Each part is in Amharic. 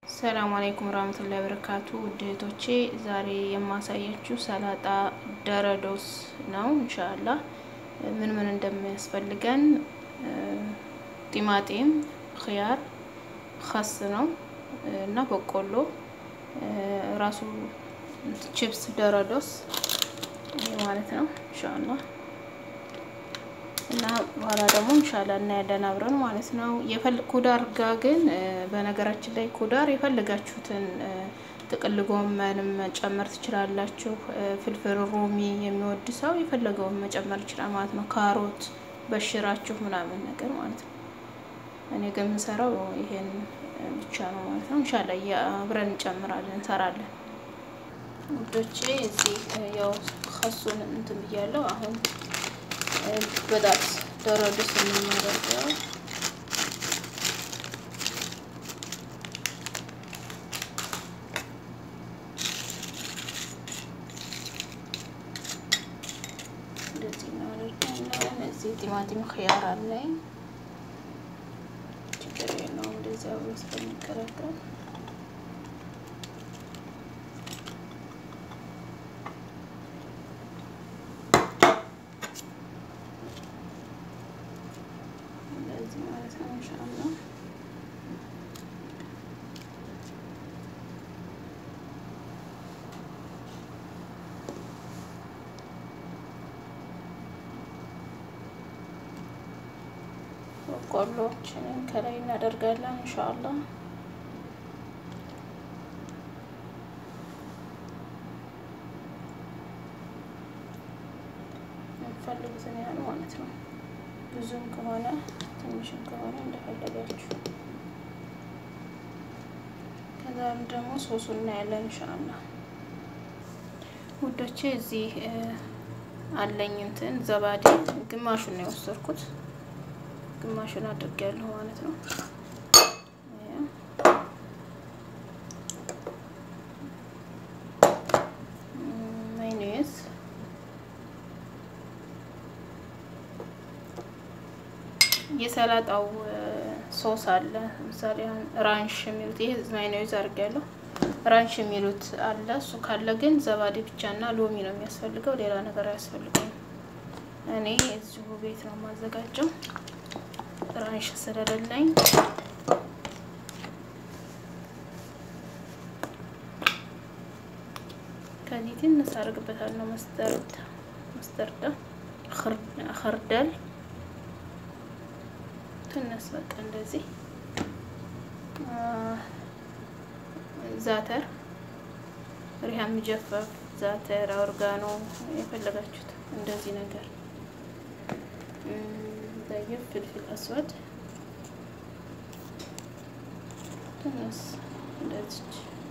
ሰላም አለይኩም ወራህመቱላሂ ወበረካቱ ውድ እህቶቼ ዛሬ የማሳያችሁ ሰላጣ ደረዶስ ነው። ኢንሻአላህ ምን ምን እንደሚያስፈልገን ቲማቲም፣ ኽያር፣ ኸስ ነው እና በቆሎ ራሱ ቺፕስ ደረዶስ ማለት ነው ኢንሻአላህ እና በኋላ ደግሞ ኢንሻአላ እናያለን አብረን ማለት ነው። ኩዳር ጋር ግን በነገራችን ላይ ኩዳር የፈለጋችሁትን ጥቅል ጎመንም መጨመር ትችላላችሁ። ፍልፍል ሮሚ የሚወድ ሰው የፈለገውን መጨመር ይችላል ማለት ነው። ካሮት በሽራችሁ ምናምን ነገር ማለት ነው። እኔ ግን የምሰራው ይሄን ብቻ ነው ማለት ነው። ኢንሻአላ አብረን እንጨምራለን እንሰራለን። ውዶቼ እዚህ ያው ከሱን እንትን ብያለሁ አሁን በጣም ደረዶስ የምናደርገው እንደዚህ እናደርጋለን። እዚህ ቲማቲም ኽያር አለኝ፣ ችግር የለውም። እንደዚህ አብሮ ስለሚቀላቀል ማለት ነው ኢንሻአላህ በቆሎችንን ከላይ እናደርጋለን ኢንሻአላህ የምትፈልጉትን ያህል ማለት ነው። ብዙም ከሆነ ትንሽም ከሆነ እንደፈለጋችሁ። ከዛም ደግሞ ሶሱ እናያለን ኢንሻአላህ ውዶቼ። እዚህ አለኝ እንትን ዘባዴ ግማሹን ነው የወሰድኩት፣ ግማሹን አድርጌያለሁ ማለት ነው። ማይኔዝ የሰላጣው ሶስ አለ። ለምሳሌ አሁን ራንሽ የሚሉት ይሄ ማይኖይዝ አድርጌያለሁ። ራንሽ የሚሉት አለ። እሱ ካለ ግን ዘባዴ ብቻና ሎሚ ነው የሚያስፈልገው፣ ሌላ ነገር አያስፈልገውም። እኔ እዚሁ ቤት ነው የማዘጋጀው ራንሽ ስለሌለኝ። ከዚህ ትንሽ አደርግበታለሁ መስተርድ መስተርዳ ኸርደል ትንሽ በቃ እንደዚህ ዛተር ሪሃን ምጀፈፍ ዛተር ኦርጋኖ የፈለጋችሁት እንደዚህ ነገር ጠይብ ፍልፍል አስወድ ትንሽ እንደዚች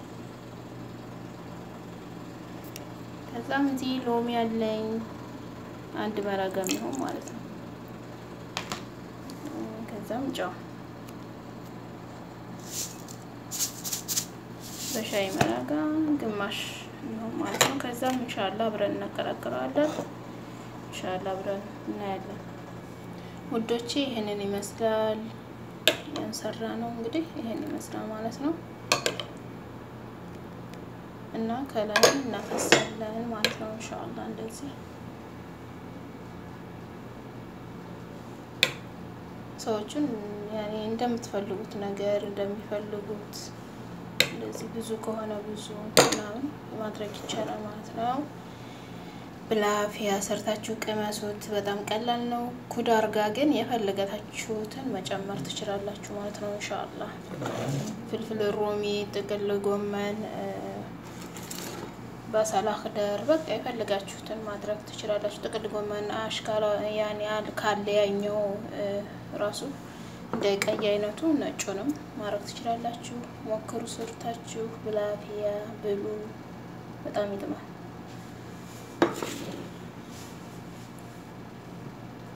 ከዛም እዚህ ሎሚ ያለኝ አንድ መራጋ የሚሆን ማለት ነው። ከዛም ጨው በሻይ መራጋ ግማሽ ነው ማለት ነው። ከዛም ኢንሻአላ አብረን እናቀላቅለዋለን። ኢንሻአላ አብረን እናያለን ውዶቼ። ይሄንን ይመስላል ያንሰራ ነው እንግዲህ ይሄን ይመስላል ማለት ነው። እና ከላይ እናፈሳለን ማለት ነው ኢንሻአላ እንደዚህ ሰዎቹን ያኔ እንደምትፈልጉት ነገር እንደሚፈልጉት እንደዚህ ብዙ ከሆነ ብዙ ምናምን ማድረግ ይቻላል ማለት ነው። ብላፊያ ሰርታችሁ ቅመሱት። በጣም ቀላል ነው። ኩዳር ጋር ግን የፈለጋችሁትን መጨመር ትችላላችሁ ማለት ነው ኢንሻአላ። ፍልፍል ሮሚ፣ ጥቅል ጎመን፣ በሰላ ክደር በቃ የፈለጋችሁትን ማድረግ ትችላላችሁ። ጥቅል ጎመን አሽካላ ያን ያህል ካለ ያኛው ራሱ እንደ ቀይ አይነቱ ነጩንም ማድረግ ትችላላችሁ። ሞክሩ ሰርታችሁ ብላፊያ ብሉ። በጣም ይጥማል።